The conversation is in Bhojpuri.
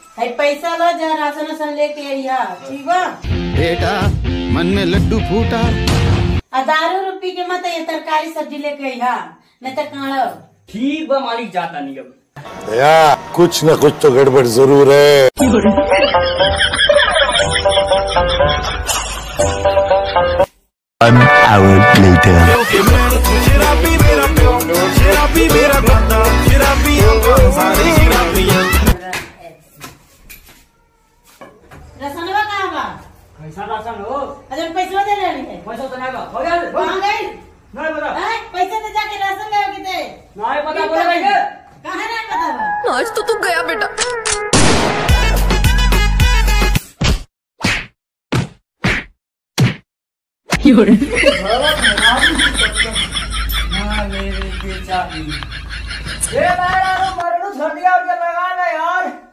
है पैसा लो जा राशन वासन लेके अइहा ठीक बा बेटा मन में लड्डू फूटा आ दारू रूपी के मत ये तरकारी सब्जी लेके अइहा नहीं तो काढ़ो ठीक बा मालिक जाता नहीं अब दया कुछ न कुछ तो गड़बड़ जरूर है One hour later. रसनवा कहाँ बा कैसा राशन हो अजर पैसा दे रहे है पैसा तो नहीं बा हो गया कहाँ गई नहीं पता हैं? पैसे दे जाके राशन ले के दे नहीं पता बोले भाई के कहाँ नहीं पता बा आज तो तू गया बेटा हाँ मेरे बेचारी ये बार मरनू छोड़ दिया और ये लगा ना यार